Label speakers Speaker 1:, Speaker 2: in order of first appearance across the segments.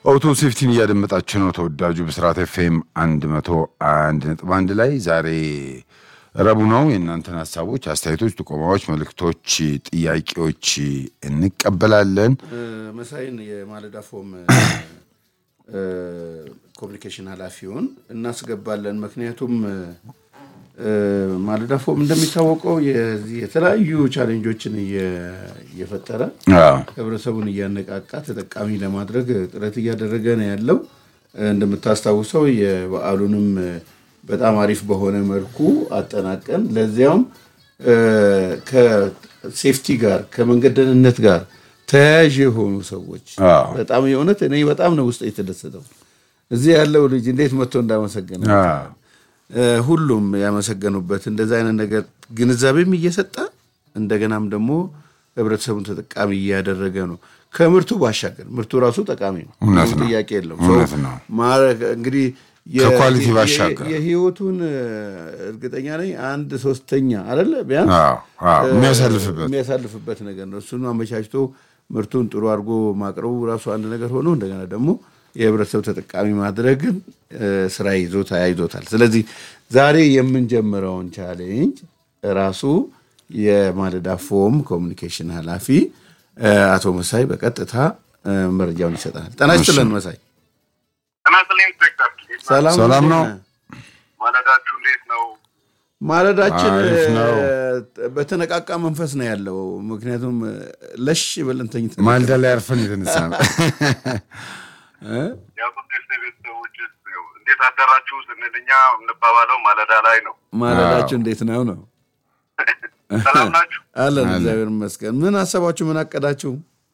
Speaker 1: አውቶ ሴፍቲን እያደመጣችሁ ነው። ተወዳጁ ብስራት ኤፍኤም አንድ መቶ አንድ ነጥብ አንድ ላይ ዛሬ ረቡዕ ነው። የእናንተን ሀሳቦች፣ አስተያየቶች፣ ጥቆማዎች፣ መልእክቶች፣ ጥያቄዎች እንቀበላለን።
Speaker 2: መሳይን የማለዳ ፎም ኮሚኒኬሽን ኃላፊውን እናስገባለን። ምክንያቱም ማለዳ ፎም እንደሚታወቀው የዚህ የተለያዩ ቻሌንጆችን እየፈጠረ ህብረተሰቡን እያነቃቃ ተጠቃሚ ለማድረግ ጥረት እያደረገ ነው ያለው። እንደምታስታውሰው የበዓሉንም በጣም አሪፍ በሆነ መልኩ አጠናቀን ለዚያውም ከሴፍቲ ጋር ከመንገድ ደህንነት ጋር ተያያዥ የሆኑ ሰዎች በጣም የእውነት እኔ በጣም ነው ውስጥ የተደሰተው። እዚህ ያለው ልጅ እንዴት መጥቶ እንዳመሰገነ ሁሉም ያመሰገኑበት እንደዚ አይነት ነገር ግንዛቤም እየሰጠ እንደገናም ደግሞ ህብረተሰቡን ተጠቃሚ እያደረገ ነው። ከምርቱ ባሻገር ምርቱ ራሱ ጠቃሚ ነው፣ ጥያቄ የለውም። እንግዲህ
Speaker 1: ከኳሊቲ ባሻገር
Speaker 2: የህይወቱን እርግጠኛ ነኝ አንድ ሶስተኛ አይደለ ቢያንስ የሚያሳልፍበት ነገር ነው። እሱን አመቻችቶ ምርቱን ጥሩ አድርጎ ማቅረቡ ራሱ አንድ ነገር ሆኖ እንደገና ደግሞ የህብረተሰብ ተጠቃሚ ማድረግን ስራ ይዞ ተያይዞታል። ስለዚህ ዛሬ የምንጀምረውን ቻሌንጅ ራሱ የማለዳ ፎም ኮሚኒኬሽን ኃላፊ አቶ መሳይ በቀጥታ መረጃውን ይሰጠናል። ጤና ይስጥልን መሳይ። ሰላም ነው።
Speaker 3: ማለዳችሁ እንዴት ነው?
Speaker 2: ማለዳችን በተነቃቃ መንፈስ ነው ያለው። ምክንያቱም ለሽ ብለን ተኝተን
Speaker 1: ማልዳ ላይ አርፈን የተነሳ ነው።
Speaker 3: ቤተሰቦች እንዴት አደራችሁ ስንል እኛ የምንባባለው ማለዳ ላይ ነው።
Speaker 2: ማለዳችሁ እንዴት ነው ነው?
Speaker 3: ሰላም ናችሁ?
Speaker 2: አለን እግዚአብሔር ይመስገን። ምን አሰባችሁ? ምን አቀዳችሁ?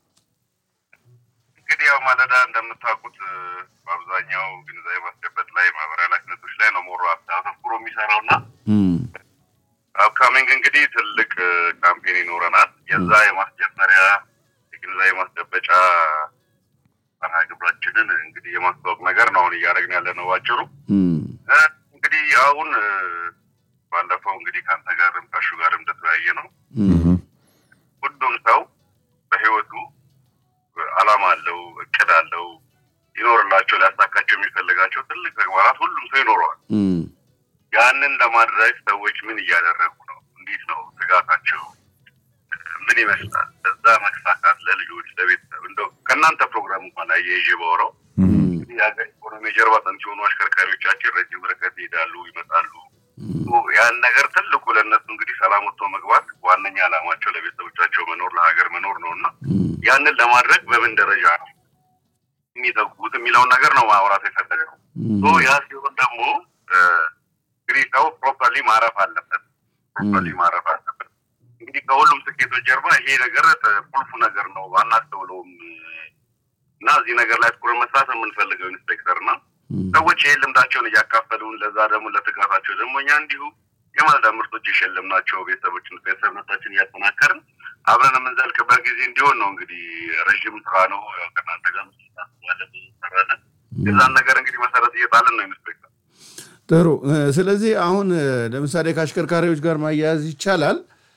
Speaker 3: እንግዲህ ያው ማለዳ እንደምታውቁት በአብዛኛው ግንዛቤ ማስጨበጥ ላይ ማህበራዊ ኃላፊነቶች ላይ ነው ሞሮ አተኩሮ የሚሰራው እና አፕካሚንግ እንግዲህ ትልቅ ካምፔን ይኖረናል። የዛ የማስጀመሪያ የግንዛቤ ማስጨበጫ መርሃ ግብራችንን እንግዲህ የማስተዋወቅ ነገር ነው አሁን እያደረግን ያለ ነው ባጭሩ። እንግዲህ አሁን ባለፈው እንግዲህ ከአንተ ጋርም ከሹ ጋርም እንደተወያየ ነው ሁሉም ሰው በህይወቱ አላማ አለው፣ እቅድ አለው፣ ይኖርላቸው ሊያሳካቸው የሚፈልጋቸው ትልቅ ተግባራት ሁሉም ሰው ይኖረዋል። ያንን ለማድረግ ሰዎች ምን እያደረጉ ነው? እንዴት ነው ትጋታቸው? ምን ይመስላል? ለዛ መሳካት ለልጆች ለቤተሰብ እንደው ከእናንተ ፕሮግራም እንኳን ላይ የይዤ ባወራው የሀገር ኢኮኖሚ የጀርባ አጥንት የሆኑ አሽከርካሪዎቻችን ረጅም ርቀት ይሄዳሉ፣ ይመጣሉ። ያን ነገር ትልቁ ለእነሱ እንግዲህ ሰላም ወጥቶ መግባት ዋነኛ ዓላማቸው ለቤተሰቦቻቸው መኖር ለሀገር መኖር ነው እና ያንን ለማድረግ በምን ደረጃ ነው የሚተጉት የሚለውን ነገር ነው ማውራት የፈለገ ነው። ያ ሲሆን ደግሞ እንግዲህ ሰው ፕሮፐርሊ ማረፍ አለበት። ፕሮፐርሊ ማረፍ አለበት። እንግዲህ ከሁሉም ስኬቶች ጀርባ ይሄ ነገር ቁልፉ ነገር ነው አናስተውለውም እና እዚህ ነገር ላይ ትኩረት መስራት የምንፈልገው ኢንስፔክተር እና ሰዎች ይሄን ልምዳቸውን እያካፈሉን ለዛ ደግሞ ለትጋታቸው ደግሞ እኛ እንዲሁ የማለዳ ምርቶች የሸለምናቸው ቤተሰቦችን ቤተሰብነታችን እያጠናከርን አብረን የምንዘልቅበት ጊዜ እንዲሆን ነው። እንግዲህ ረዥም ስራ ነው። ያው ከእናንተ ጋር ስናስባለን ሰራለን። የዛን ነገር እንግዲህ መሰረት እየጣልን ነው ኢንስፔክተር።
Speaker 2: ጥሩ። ስለዚህ አሁን ለምሳሌ ከአሽከርካሪዎች ጋር ማያያዝ ይቻላል።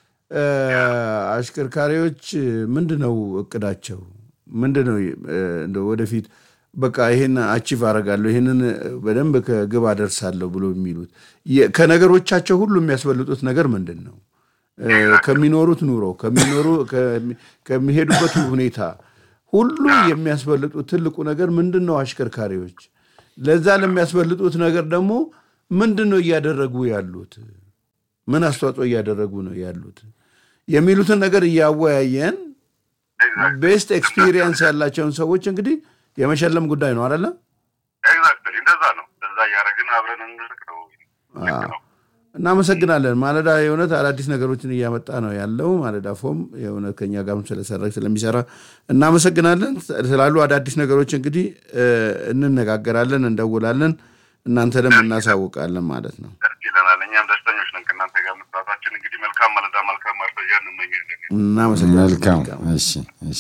Speaker 2: አሽከርካሪዎች ምንድን ነው እቅዳቸው? ምንድን ነው እንደ ወደፊት በቃ ይሄን አቺቭ አደርጋለሁ ይሄንን በደንብ ከግብ አደርሳለሁ ብሎ የሚሉት ከነገሮቻቸው ሁሉ የሚያስበልጡት ነገር ምንድን ነው? ከሚኖሩት ኑሮ ከሚኖሩ ከሚሄዱበት ሁኔታ ሁሉ የሚያስበልጡት ትልቁ ነገር ምንድን ነው? አሽከርካሪዎች ለዛ ለሚያስበልጡት ነገር ደግሞ ምንድን ነው እያደረጉ ያሉት? ምን አስተዋጽኦ እያደረጉ ነው ያሉት የሚሉትን ነገር እያወያየን ቤስት ኤክስፒሪየንስ ያላቸውን ሰዎች እንግዲህ የመሸለም ጉዳይ ነው አይደለ?
Speaker 3: ኤግዛክትሊ እንደዛ ነው። እንደዛ እያደረግን አብረን እንልቅ ነው።
Speaker 2: እናመሰግናለን። ማለዳ የእውነት አዳዲስ ነገሮችን እያመጣ ነው ያለው። ማለዳ ፎም የእውነት ከኛ ጋርም ስለሰራ ስለሚሰራ እናመሰግናለን። ስላሉ አዳዲስ ነገሮች እንግዲህ እንነጋገራለን፣ እንደውላለን፣ እናንተንም እናሳውቃለን ማለት ነው።
Speaker 3: ደስ ይለናል። እኛም ደስተኞች ነን ከእናንተ ጋር መስራታችን። እንግዲህ መልካም ማለዳ፣ መልካም ማርፈጃ እንመኛለን።
Speaker 2: እናመሰግናለን።
Speaker 1: መልካም እሺ፣ እሺ።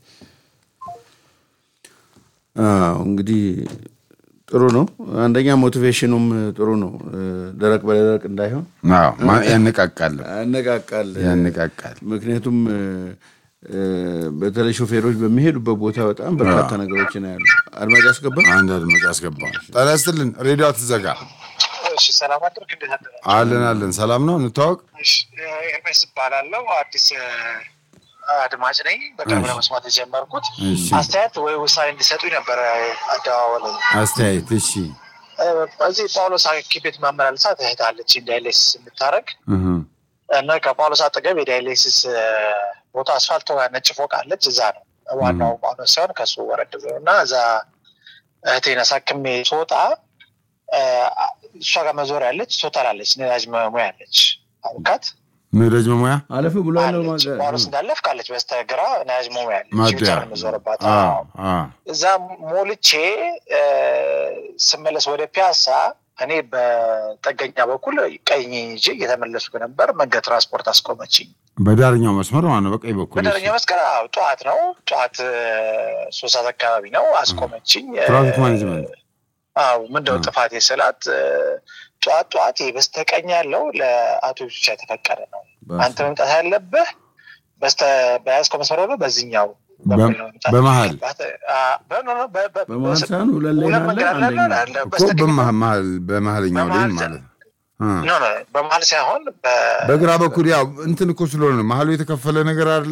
Speaker 2: እንግዲህ ጥሩ ነው። አንደኛ ሞቲቬሽኑም ጥሩ ነው። ደረቅ በደረቅ እንዳይሆን
Speaker 1: ያነቃቃል
Speaker 2: ያነቃቃል
Speaker 1: ያነቃቃል።
Speaker 2: ምክንያቱም በተለይ ሾፌሮች በሚሄዱበት ቦታ በጣም በርካታ ነገሮች ነው ያሉ። አድማጭ አስገባ።
Speaker 1: አንድ አድማጭ አስገባ። ጤና ይስጥልን። ሬዲዮ አትዘጋ።
Speaker 4: እሺ ሰላም አደርክ። እንዴት አደረ?
Speaker 1: አለን አለን። ሰላም ነው። እንታወቅ።
Speaker 4: እሺ ኤርሜስ እባላለሁ። አዲስ እ፣ አድማጭ ነኝ። በቅርብ
Speaker 1: እሺ።
Speaker 4: ለመስማት የጀመርኩት
Speaker 1: እሺ።
Speaker 4: አስተያየት ወይ ውሳኔ እንዲሰጡኝ ነበረ አደዋወለ
Speaker 1: አስተያየት። እሺ።
Speaker 4: በዚህ ጳውሎስ ሐኪም ቤት ማመላለሳ ትህታለች ዳይሌሲስ የምታደርግ
Speaker 1: እህ
Speaker 4: እና ከጳውሎስ አጠገብ የዳይሌሲስ እ፣ ቦታ አስፋልት ነጭ ፎቅ አለች። እዛ ነው ዋናው ጳውሎስ ሲሆን ከሱ ወረድ ብሎ እና እዛ እህቴን አሳክሜ ስወጣ እ፣ እሷ ጋር መዞሪያ ያለች ቶታል አለች ነዳጅ መሙያ አለች አውቃት
Speaker 1: ነዳጅ መሙያ
Speaker 2: አለፍ ብሎ ያለው
Speaker 4: አለች
Speaker 2: ማገ-
Speaker 4: ጳውሎስ እንዳለፍ ካለች በስተግራ ነዳጅ መሙያ አለች
Speaker 1: ማደያ
Speaker 4: ብቻ ነው የምዞርባት
Speaker 1: አ
Speaker 4: አዎ።
Speaker 1: አ
Speaker 4: እዛ ሞልቼ እ፣ ስመለስ ወደ ፒያሳ እኔ በጠገኛ በኩል ቀኝ ይዤ እየተመለስኩ ነበር። መንገድ ትራንስፖርት አስቆመችኝ።
Speaker 1: በዳርኛው መስመር ማለት ነው። በቀኝ በኩል
Speaker 4: በደረኛ መስቀል አዎ፣ ጠዋት ነው ጠዋት እ፣ ሶስት ሰዓት አካባቢ ነው አስቆመችኝ። እ፣
Speaker 1: ትራፊክ ማኔጅመንት
Speaker 4: አዎ ምንድነው
Speaker 1: አ።
Speaker 4: ጥፋት የስላት ጠዋት ጠዋት ይሄ በስተቀኝ ያለው ለአውቶቡስ ብቻ የተፈቀደ ነው። አንተ መምጣት ያለብህ በስተ በያዝከው መስመር ሆኖ በዚህኛው በኩል ነው መምጣት
Speaker 1: በመሀል
Speaker 4: ያለባት። አ፣ በ- ኖ- ኖ፣ በ- በ-
Speaker 2: በመሀል
Speaker 4: በስ-
Speaker 2: ሳይሆን ሁለት ሌን
Speaker 4: ሁለት
Speaker 2: አለ፣
Speaker 4: መንገድ አለ
Speaker 2: አንደኛው
Speaker 4: አለ፣
Speaker 1: እኮ
Speaker 4: በስተቀኝ
Speaker 1: በመሀል በመሀልኛው ላይ
Speaker 4: በመሀል
Speaker 1: ማለት ነው። አ
Speaker 4: ኖ ኖ በመሀል ሳይሆን በ-
Speaker 1: በግራ በኩል ያው እንትን እኮ ስለሆነ ነው መሀሉ የተከፈለ ነገር አለ።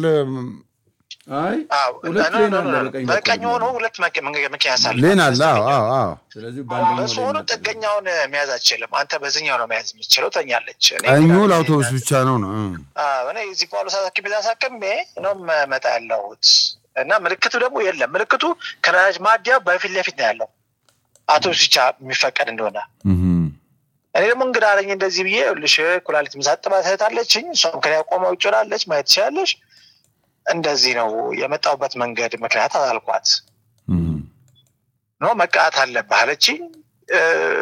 Speaker 2: አይ
Speaker 4: አዎ፣
Speaker 2: ሁለት
Speaker 4: ኖ፣
Speaker 2: ሌን
Speaker 4: ኖ፣
Speaker 2: አለ
Speaker 4: ኖ፣
Speaker 2: በቀኝ
Speaker 4: በቀኝ
Speaker 2: በኩል።
Speaker 4: ሆኖ ሁለት መኪ- መንገድ መኪና ያሳልፋል።
Speaker 1: ሌን አለ። አዎ አዎ አዎ።
Speaker 2: ስለዚህ በአንደኛው
Speaker 4: በሱ
Speaker 2: ሌን
Speaker 4: ሆኖ
Speaker 2: አለ።
Speaker 4: ጥገኛውን መያዝ አትችልም። አንተ በዚህኛው ነው መያዝ የምትችለው። ተኛለች። እኔ
Speaker 1: ቀኙ
Speaker 4: ግን
Speaker 1: ለአውቶቡስ ብቻ ነው ነው። እ።
Speaker 4: አዎ፣ እኔ እዚህ ጳውሎስ አሳክሜ አሳክሜ ነው መጣ ያለሁት እና ምልክቱ ደግሞ የለም። ምልክቱ ከነዳጅ ማደያ በፊት ለፊት ነው ያለው አውቶቡስ ብቻ የሚፈቀድ እንደሆነ
Speaker 1: እህ
Speaker 4: እኔ ደግሞ እንግዳ አለኝ እንደዚህ ብዬ ልሽ ኩላሊት ምሳጥባት እህት አለችኝ። እሷም ከኔ ቆመ ውጭ ላለች ማየት ትችላለች። እንደዚህ ነው የመጣሁበት መንገድ ምክንያት አልኳት።
Speaker 1: እህ
Speaker 4: ኖ መቀጣት አለብህ አለችኝ። እ፣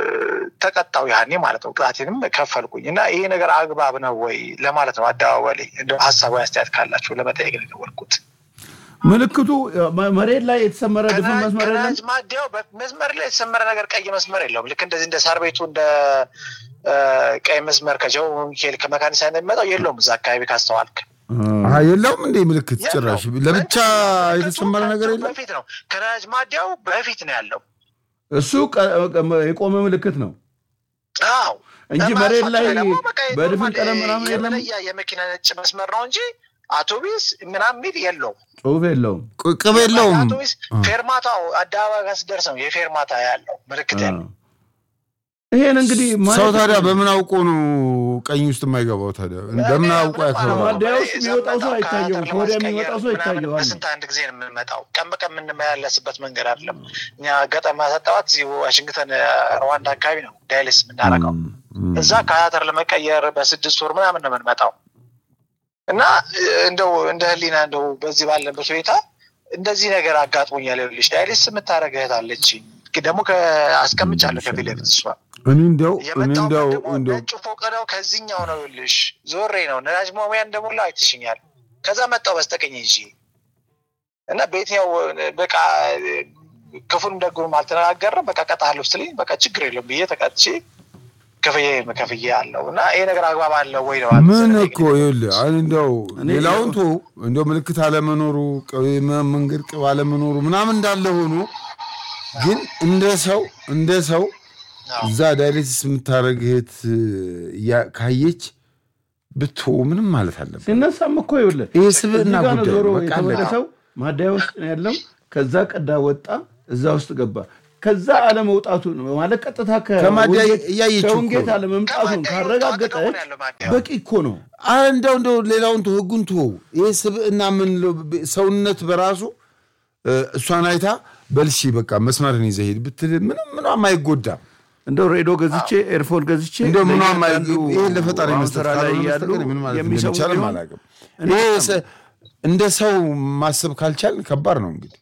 Speaker 4: ተቀጣው ያኔ ማለት ነው። ቅጣቴንም ከፈልኩኝ እና ይሄ ነገር አግባብ ነው ወይ ለማለት ነው። አደባባይ ላይ እንደው ሀሳባዊ አስተያየት ካላችሁ ለመጠየቅ ነው የደወልኩት።
Speaker 2: ምልክቱ መ- መሬት ላይ የተሰመረ ድፍን
Speaker 4: ከነዳጅ
Speaker 2: መስመር የለም።
Speaker 4: ከነዳጅ ማደያው መስመር ላይ የተሰመረ ነገር ቀይ መስመር የለውም። ልክ እንደዚህ እንደ ሳር ቤቱ እንደ እ፣ ቀይ መስመር ከጀው ሚካኤል ከመካኒሳ እንደሚመጣው የለውም። እዛ አካባቢ ካስተዋልክ
Speaker 1: አሀ የለውም እንዴ ምልክት ጭራሽ
Speaker 4: የለውም።
Speaker 1: ለብቻ
Speaker 4: ምልክቱ
Speaker 1: የተሰመረ ነገር
Speaker 4: ከእንትኑ
Speaker 1: የለም።
Speaker 4: በፊት ነው። ከነዳጅ ማደያው በፊት ነው ያለው።
Speaker 2: እሱ ቀ- ቀ- የቆመ ምልክት ነው
Speaker 4: አዎ
Speaker 2: እንጂ
Speaker 4: እና
Speaker 2: መሬት
Speaker 4: አስፋልቱ
Speaker 2: ላይ
Speaker 4: ደግሞ በቃ
Speaker 2: በድፍን
Speaker 4: ኖርማል
Speaker 2: ቀለም ምናምን የለም።
Speaker 4: የመለያ የመኪና ነጭ መስመር ነው እንጂ አውቶቢስ ምናምን የሚል የለውም።
Speaker 2: ጽሁፍ የለውም።
Speaker 1: ቅ- ቅብ የለውም።
Speaker 4: አውቶቢስ ፌርማታው አደባባይ ጋር ስደርስ ነው የፌርማታ ያለው ምልክት ያለው።
Speaker 2: ይሄን እንግዲህ
Speaker 1: ሰው
Speaker 2: ማየት
Speaker 1: ታዲያ በምን አውቆ ነው ቀኝ ውስጥ የማይገባው? ታዲያ በምን አውቆ ያከብራል?
Speaker 2: ከማደያ ውስጥ የሚወጣው ሰው አይታየውም፣ ከወዲያ የሚወጣው ሰው ይታየዋል።
Speaker 4: በስንት አንድ ጊዜ ነው የምንመጣው። ቀን በቀን የምንመላለስበት መንገድ አይደለም። እኛ ገጠር ማሰጠባት እዚህ ዋሽንግተን ሩዋንዳ አካባቢ ነው ዳይልስ የምናደርገው። እዛ ካያተር ለመቀየር በስድስት ወር ምናምን ነው የምንመጣው እና እ፣ እንደው እንደ ህሊና እንደው በዚህ ባለበት ሁኔታ እንደዚህ ነገር አጋጥሞኛል። ይኸውልሽ ዳይሊስ የምታደርግ እህት አለችኝ ደግሞ አስቀምጫለሁ ከፊት ለፊት እሷ
Speaker 1: እኔ እንደው እኔ
Speaker 4: የመጣው
Speaker 1: እንደው
Speaker 4: ደግሞ
Speaker 1: እንደው
Speaker 4: ነጭ ፎቅ ነው። ከዚህኛው ነው ይኸውልሽ ዞሬ ነው ነዳጅ መሙያ እንደሞላ አይትሽኛል። ከዛ መጣው በስተቀኝ ይዤ እና በየትኛው በቃ ክፉን ደጉንም አልተነጋገርም። በቃ ቀጣለሁ ስትለኝ በቃ ችግር የለውም ብዬ ተቀጥቼ ከፍዬ ከፍዬ አለው እና ይሄ ነገር አግባብ አለው ወይ ነው
Speaker 1: ምን እኮ ይኸውልህ አሁን እንደው ሌላውን ቶ እንደው ምልክት አለመኖሩ ቅ- መ- መንገድ ቅብ አለመኖሩ ምናምን እንዳለ ሆኖ ግን እንደ ሰው እንደ ሰው እዛ ዳይሌትስ የምታደርግ እህት እያ- ካየች ብቶ ምንም ማለት አለበት።
Speaker 2: ሲነሳም እኮ ይኸውልህ
Speaker 1: ይህ ስብዕና
Speaker 2: እዚህ ጋር ነው
Speaker 1: ጉዳይ
Speaker 2: ዞሮ
Speaker 1: ነው። በቃ አለቀ።
Speaker 2: የተመለሰው ማደያ ውስጥ ነው ያለው። ከዛ ቀዳ ወጣ፣ እዛ ውስጥ ገባ። ከዛ አለመውጣቱ ነው ማለት ቀጥታ
Speaker 1: ከማደያ
Speaker 2: ከውንጌት-
Speaker 1: እያየችው እኮ
Speaker 2: ከውንጌት
Speaker 1: ነው።
Speaker 2: አለመምጣቱን ካረጋገጠች በቂ እኮ ነው።
Speaker 1: አ- እንደው እንደው ሌላውን ቶ ህጉን ቶ ይህ ስብዕና የምንለው ብ- ሰውነት በራሱ እ፣ እሷን አይታ በልሺ በቃ መስመርን ይዘህ ሂድ ብትል ምንም ምንም አይጎዳም።
Speaker 2: እንደው ሬዲዮ ገዝቼ ኤርፎን ገዝቼ
Speaker 1: እንደው ምንም
Speaker 2: ለእያንዳንዱ
Speaker 1: ይህን ለፈጣሪ
Speaker 2: አሁን
Speaker 1: መስጠት
Speaker 2: ስራ ላይ
Speaker 1: ካልሆነ
Speaker 2: ያሉ
Speaker 1: በስተቀር ምን ማለት
Speaker 2: የሚሰሙ
Speaker 1: እንደሚቻልም
Speaker 2: ቢሆን
Speaker 1: አላውቅም። ይሄ ሰ- እንደ ሰው ማሰብ ካልቻል ከባድ ነው እንግዲህ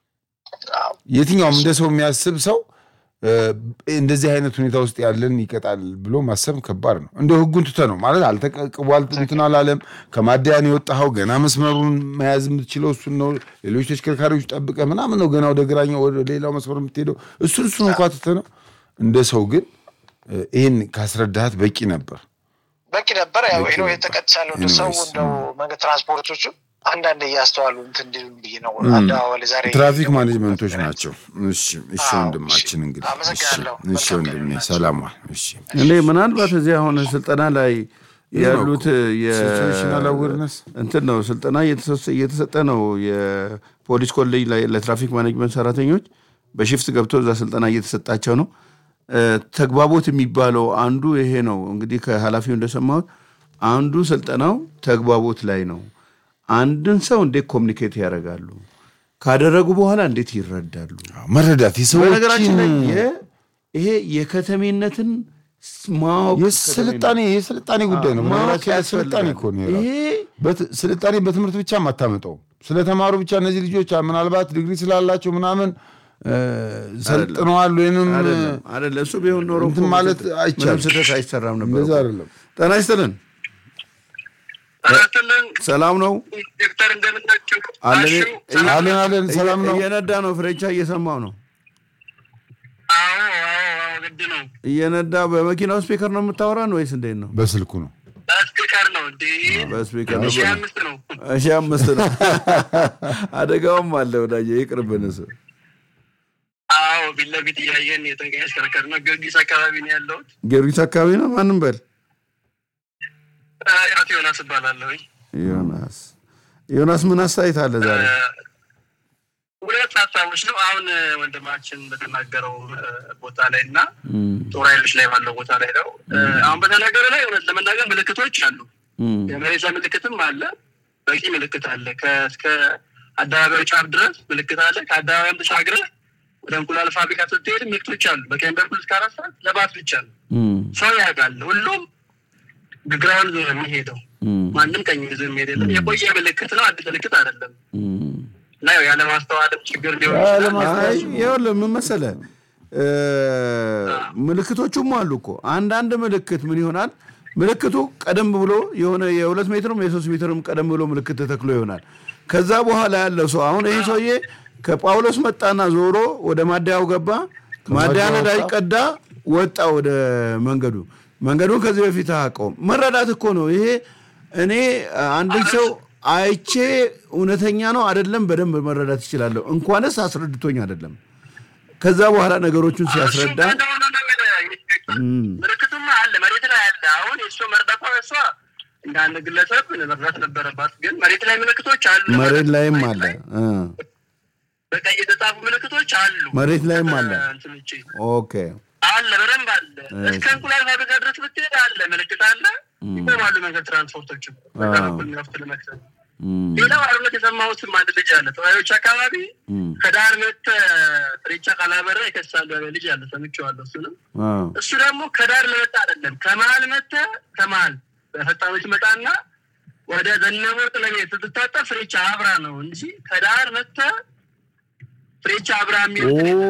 Speaker 1: የትኛውም እንደ ሰው የሚያስብ ሰው እ፣ እንደዚህ አይነት ሁኔታ ውስጥ ያለን ይቀጣል ብሎ ማሰብ ከባድ ነው። እንደ ህጉን ትተ ነው ማለት አልተቀቅቧል እንትን አላለም። ከማደያን የወጣኸው ገና መስመሩን መያዝ የምትችለው እሱን ነው። ሌሎች ተሽከርካሪዎች ጠብቀ ምናምን ነው ገና ወደ ግራኛው ወደ ሌላው መስመር የምትሄደው እሱን እሱን እንኳ ትተ ነው። እንደ ሰው ግን እ፣ ይህን ካስረዳሃት በቂ ነበር።
Speaker 4: በቂ ነበር። ያው
Speaker 1: በቂ
Speaker 4: ሄዶ
Speaker 1: ነበር።
Speaker 4: የተቀጥቻለሁ እንደ
Speaker 1: Anyways,
Speaker 4: ሰው እንደው መንገድ ትራንስፖርቶቹ አንዳንድ እያስተዋሉ እንትን እንዲሉ ብዬ ነው። አደዋወል ዛሬ
Speaker 1: ትራፊክ ማኔጅመንቶች ናቸው። እሺ እሺ
Speaker 4: አዎ፣
Speaker 1: ወንድማችን እንግዲህ እሺ
Speaker 4: አመሰግናለሁ።
Speaker 1: እሺ ወንድሜ ሰላም ዋል። እሺ
Speaker 2: እኔ ምናልባት እዚህ አሁን ስልጠና ላይ ያሉት የ-
Speaker 1: ሲቹዌሽናል አዌርነስ
Speaker 2: እንትን ነው ስልጠና እየተሰጠ- እየተሰጠ ነው። የፖሊስ ኮሌጅ ላይ ለትራፊክ ማኔጅመንት ሰራተኞች በሽፍት ገብቶ እዛ ስልጠና እየተሰጣቸው ነው። እ፣ ተግባቦት የሚባለው አንዱ ይሄ ነው። እንግዲህ ከኃላፊው እንደሰማሁት አንዱ ስልጠናው ተግባቦት ላይ ነው። አንድን ሰው እንዴት ኮሚኒኬት ያደርጋሉ፣ ካደረጉ በኋላ እንዴት ይረዳሉ።
Speaker 1: መረዳት
Speaker 2: በነገራችን ላይ
Speaker 1: የሰዎችን
Speaker 2: የ- ይሄ የከተሜነትን ስ- ማወቅ
Speaker 1: የስልጣኔ የስልጣኔ ጉዳይ ነው።
Speaker 2: ማወቅ
Speaker 1: በነገራችን ላይ ስልጣኔ
Speaker 2: ያስፈልጋል።
Speaker 1: እኮ ነው የራሱ።
Speaker 2: ይሄ
Speaker 1: በት- ስልጣኔ በትምህርት ብቻ አታመጣው። ስለተማሩ ብቻ እነዚህ ልጆች ምናልባት ዲግሪ ስላላቸው ምናምን እ፣ ሰልጥነዋል ወይንም
Speaker 2: አይደለም አይደለም። እሱ ቢሆን ኖሮ
Speaker 1: እንትን
Speaker 2: እኮ
Speaker 1: ማለት
Speaker 2: ምንም
Speaker 1: አይቻልም።
Speaker 2: ስህተት አይሰራም ነበር።
Speaker 1: እንደዛ
Speaker 2: እኮ።
Speaker 1: አይደለም።
Speaker 2: ጤና ይስጥልን።
Speaker 3: አራትልን
Speaker 2: ሰላም ነው
Speaker 3: ዶክተር እንደምናቸው
Speaker 2: አለን
Speaker 1: አለን አለን ሰላም ነው።
Speaker 2: እየነዳ ነው። ፍሬቻ እየሰማው ነው።
Speaker 3: አዎ አዎ ግድ ነው።
Speaker 2: እየነዳ በመኪናው ስፒከር ነው የምታወራን ወይስ እንዴት ነው?
Speaker 1: በስልኩ ነው።
Speaker 3: ስፒከር ነው እንዴ?
Speaker 2: በስፒከር ነው።
Speaker 3: ሺህ አምስት ነው።
Speaker 2: እሺ አምስት ነው። አደጋውም አለ ወዳጄ፣ ይቅርብን እሱ።
Speaker 3: አዎ ፊት ለፊት እያየን የጠንቀኝ ያሽከረከር ነው። ጊዮርጊስ አካባቢ ነው ያለሁት።
Speaker 2: ጊዮርጊስ አካባቢ ነው። ማንም በል
Speaker 3: አቶ ዮናስ እባላለሁኝ።
Speaker 2: ዮናስ ዮናስ ምን አስተያየት አለ ዛሬ?
Speaker 3: ሁለት ሀሳቦች ነው አሁን ወንድማችን በተናገረው ቦታ ላይ እና ጦር ኃይሎች ላይ ባለው ቦታ ላይ ነው። አሁን በተናገረ ላይ እውነት ለመናገር ምልክቶች አሉ።
Speaker 2: እም፣
Speaker 3: የመሬዛ ምልክትም አለ፣ በቂ ምልክት አለ። ከእስከ አደባባዩ ጫፍ ድረስ ምልክት አለ። ከአደባባይም ተሻግረህ ወደ እንቁላል ፋብሪካ ስትሄድ ምልክቶች አሉ። በቀኝ በኩል እስከ አራት ሰዓት ለባት ብቻ ነው።
Speaker 2: እም፣
Speaker 3: ሰው ያውቃል። ሁሉም ግራውን ዞር የሚሄደው
Speaker 2: እም፣
Speaker 3: ማንም ቀኝ ይዞ የሚሄድ የለም። የቆየ ምልክት ነው፣ አዲስ ምልክት አይደለም።
Speaker 2: እም።
Speaker 3: እና ያው ያለማስተዋልም ችግር ሊሆን ይችላል።
Speaker 2: አይ ይኸውልህ ምን መሰለህ እ፣ ምልክቶቹም አሉ እኮ አንዳንድ ምልክት ምን ይሆናል ምልክቱ ቀደም ብሎ የሆነ የሁለት ሜትርም የሶስት ሜትርም ቀደም ብሎ ምልክት ተተክሎ ይሆናል ከዛ በኋላ ያለው ሰው አሁን ይህ ሰውዬ ከጳውሎስ መጣና ዞሮ ወደ ማደያው ገባ ማደያ ነዳጅ ቀዳ ወጣ ወደ መንገዱ መንገዱን ከዚህ በፊት አያውቀውም መረዳት እኮ ነው ይሄ እኔ አንድን ሰው አይቼ እውነተኛ ነው አይደለም በደንብ መረዳት ይችላለሁ እንኳንስ አስረድቶኝ አይደለም ከዛ በኋላ ነገሮቹን ሲያስረዳ
Speaker 3: እሱ እንደሆነ ነው የምልህ። ምልክቱማ አለ፣ መሬት ላይ አለ። አሁን የእሱ መርዳቷ እሷ እንደ አንድ ግለሰብ መርዳት ነበረባት። ግን መሬት ላይ ምልክቶች አሉ።
Speaker 2: መሬት ላይም አለ እ፣
Speaker 3: በቀይ የተጻፉ ምልክቶች አሉ።
Speaker 2: መሬት ላይም አለ
Speaker 3: እንትን ውጪ
Speaker 2: ኦኬ
Speaker 3: አለ፣ በደንብ አለ። እስከ እንቁላል ፋብሪካ ድረስ ብትሄድ አለ፣ ምልክት አለ። ይቆማሉ መንገድ ትራንስፖርቶችም በዛ
Speaker 2: አዎ።
Speaker 3: በኩል የሚወስድ ለመክሰል
Speaker 2: እም፣
Speaker 3: ሌላው አርነት የሰማሁትም አንድ ልጅ አለ ተወያዮች አካባቢ
Speaker 2: እም፣
Speaker 3: ከዳር መጥተህ ሬቻ ካላበራ ይከሳሉ ያለ ልጅ አለ። ሰምቼዋለሁ እሱንም
Speaker 2: አዎ፣
Speaker 3: እሱ ደግሞ ከዳር ለመጣ አይደለም ከመሀል መተ ከመሀል በፈጣኖች መጣና ወደ ዘነበወርቅ ለመሄድ ስትታጠፍ ፍሬቻ አብራ ነው እንጂ ከዳር መተ ፍሬቻ አብራ የሚል
Speaker 2: ኦ፣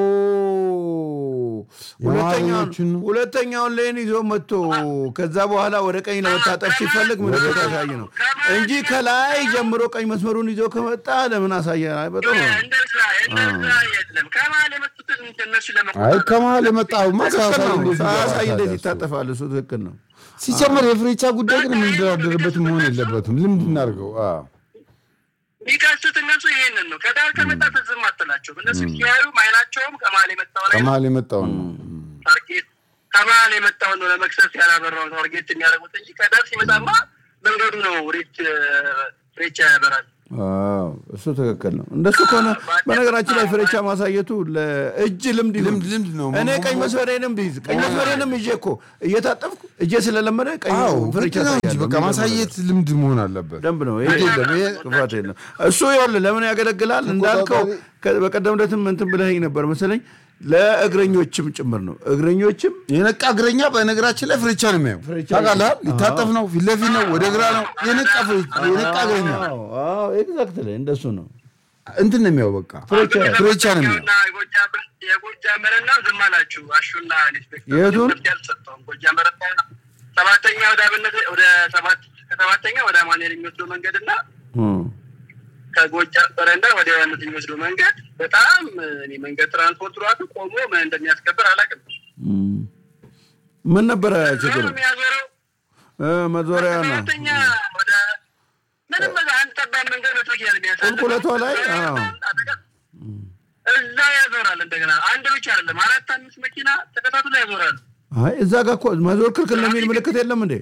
Speaker 2: ሁለተኛውን
Speaker 1: የመሀለኞቹን ነው።
Speaker 2: ሁለተኛውን ሌን ይዞ መጥቶ ከዛ በኋላ ወደ ቀኝ ለመታጠፍ ሲፈልግ ምልክት ያሳይ ነው እንጂ ከላይ ጀምሮ ቀኝ መስመሩን ይዞ ከመጣ ለምን አሳየ? አይ በጣም ነው።
Speaker 3: እንደዛ እንደዛ የለም ከመሀል የመጡትን እነሱ
Speaker 1: አይ
Speaker 3: ለመቆጣጠር
Speaker 1: ከመሀል የመጣውማ
Speaker 2: ትክክል
Speaker 1: ሳያሳይ
Speaker 2: ነው።
Speaker 1: እንዴት
Speaker 2: ሳያሳይ
Speaker 1: ይገባል
Speaker 2: እንዴት
Speaker 1: ታዲያ እሱ?
Speaker 2: ይታጠፋል? እሱ ትክክል ነው።
Speaker 1: ሲጨመር የፍሬቻ ጉዳይ ግን የምንደራደርበት መሆን የለበትም። ልምድ እናድርገው። አዎ።
Speaker 3: የሚቀሱት እነሱ ይሄንን ነው። ከዳር ከመጣ ትዝም አትላቸውም። እነሱ ሲያዩ አይናቸውም ከመሀል የመጣው ላይ ነው።
Speaker 1: ከመሀል የመጣውን ነው።
Speaker 3: ታርጌት ከመሀል የመጣውን ነው ለመክሰስ ያላበራውን ታርጌት የሚያደርጉት እንጂ ከዳር ሲመጣማ መንገዱ ነው ሬት ፍሬቻ ያበራል።
Speaker 2: አዎ እሱ ትክክል ነው። እንደሱ ከሆነ በነገራችን ላይ ፍሬቻ ማሳየቱ ለእጅ ልምድ ይሁን።
Speaker 1: ልምድ ልምድ ነው።
Speaker 2: እኔ ቀኝ መስመሬንም ብይዝ ቀኝ መስመሬንም ይዤ እኮ እየታጠፍኩ እጄ ስለለመደ ቀኝ
Speaker 1: አዎ
Speaker 2: ፍሬቻ
Speaker 1: ግድ ነው እንጂ
Speaker 2: አሳያለሁ።
Speaker 1: በቃ ማሳየት ልምድ መሆን አለበት።
Speaker 2: ደንብ ነው። ይሄ
Speaker 1: የለም፣ ይሄ
Speaker 2: ክፋት የለም። እሱ ይኸውልህ ለምን ያገለግላል እንዳልከው ከ- በቀደም ዕለትም እንትን ብለኸኝ ነበር መሰለኝ ለእግረኞችም ጭምር ነው። እግረኞችም
Speaker 1: የነቃ እግረኛ በነገራችን ላይ ፍሬቻ ነው የሚያየው።
Speaker 2: ፍሬቻ
Speaker 1: ታውቃለህ? ሊታጠፍ ነው፣ ፊት ለፊት ነው፣ ወደ ግራ ነው። የነቃ ፍሬ- የነቃ እግረኛ
Speaker 2: ኤግዛክት ላይ እንደሱ ነው።
Speaker 1: እንትን ነው የሚያየው። በቃ ፍሬቻ ነው የሚያየው።
Speaker 3: እና የጎጃም- የጎጃም በረና ዝም አላችሁ። አሹና ኢንስፔክተር
Speaker 2: የቱን?
Speaker 3: መፍትሄ አልሰጠውም። ጎጃም በረና ሰባተኛ ወደ አብነት ወደ ሰባት ከሰባተኛ ወደ አማኑኤል የሚወስደው መንገድ እና
Speaker 2: እም።
Speaker 3: ከጎጃም በረንዳ ወደ ዮሐንስ የሚወስደው መንገድ በጣም እኔ መንገድ ትራንስፖርት ራሱ ቆሞ ምን እንደሚያስከብር አላውቅም።
Speaker 2: እም። ምን ነበረ ችግሩ?
Speaker 3: ነው የሚያዞረው
Speaker 2: እ፣ መዞሪያ ነው።
Speaker 3: ሰባተኛ ወደ
Speaker 5: ምንም በቃ አንድ ጠባብ መንገድ መቶ መኪና ነው የሚያሳልፈው።
Speaker 2: ቁልቁለቷ ላይ አዎ።
Speaker 5: አጠገብ እዛ ያዞራል። እንደገና አንድ ብቻ አይደለም አራት አምስት መኪና ተከታትሎ ያዞራል።
Speaker 2: አይ እዛ ጋር እኮ መዞር ክልክል ነው የሚል ምልክት የለም እንዴ?